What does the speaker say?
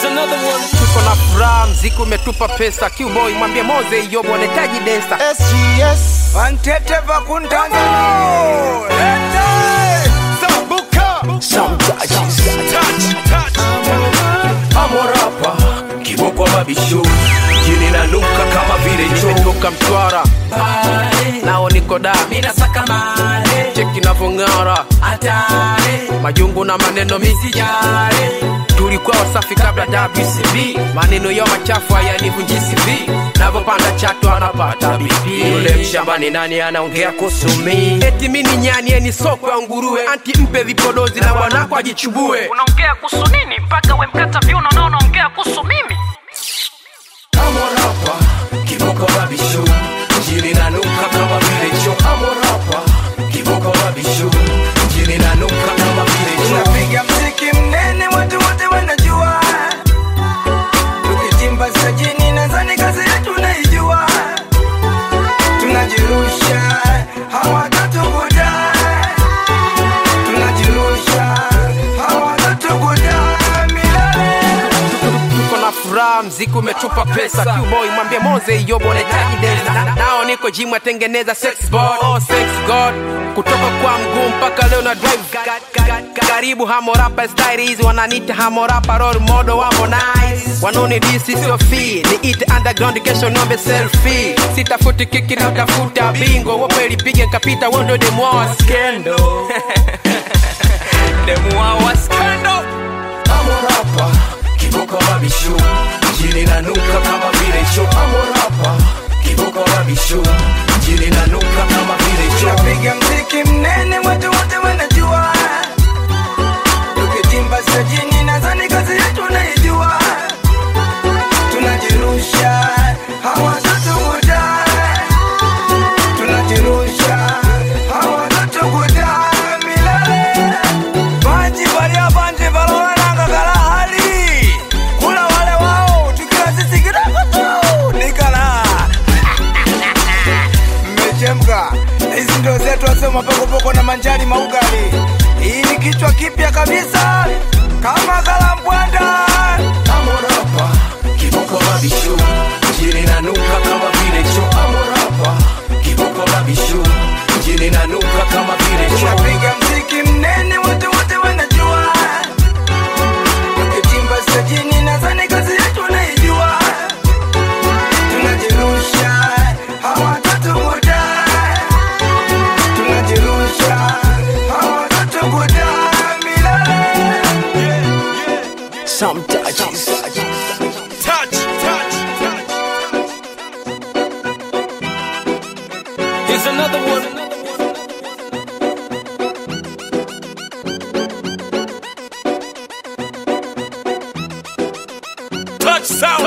another one. tuko na furaha, mziki umetupa pesa. Qboy mwambie Moze iyo bwanetaji desa SGS Wantete vakuntanzania Ete Sambuka amorapa kiboko mabisho jini nanuka kama vile choo nimetoka Mtwara nao niko da Minasaka male, cheki navyong'ara atare, majungu na maneno misi sijare. tulikuwa wasafi kabla WCB, maneno yao machafu hayanivunji CV, navyopanda chatu anapata BP. yule mshambani nani anaongea kuhusu mi Eti mini nyani eni soko ya nguruwe, anti mpe vipodozi na bwanako ajichubue. unaongea kuhusu nini mpaka we mkata viuno na unaongea kuhusu mimi amorapa kiboko mabisho jini nanuka kama vile choo amorapa kiboko mabisho jini nanuka kama vile choo Tunapiga mziki mnene watu wote wanajua Tukitimba sajini nadhani kazi yetu naijua Tunajirusha hawatatukuta Tunajirusha hawatatukuta milele Tuko na furaha, mziki umetupa pesa. Qboy mwambie Moze iyo bwanetaji desa, nao niko gym atengeneza sex board, oh sex god, kutoka kwa mguu mpaka leo na drive karibu Hamorapa style hizi wananiita Hamorapa role model wa Harmonize, wanoni disi sio fee, niite underground kesho niombe selfie, sitafuti kiki na utafuta bingo, wope lipige nkapita wondo demwa skendo demwa wa skendo amorapa kiboko mabisho jini nanuka kama vile choo amorapa kiboko mabisho jini nanuka kama vile choo Tunapiga mziki mnene watu wote wanajua Tukitimba sajini nadhani kazi yetu naijua Tunajirusha hawatatukuta Tunajirusha hawatatukuta milele Banji balia banji balonanga kala hali Kula wale wao tukila sisi kidogo tu Nikala mmechemka. Hizi ndio zetu wasema pokopoko na manjani maugali. Hii ni kichwa kipya kabisa kama kalambwanda. amorapa kiboko mabisho jini nanuka kama vile choo amorapa kiboko mabisho jini nanuka kama vile choo Tunapiga mziki mnene, watu wote wanajua. Tukitimba sajini, nadhani kazi yetu naijua. Tunajirusha hawatatukuta. Tunajirusha hawatatukuta milele. Here's another one. Touch sound.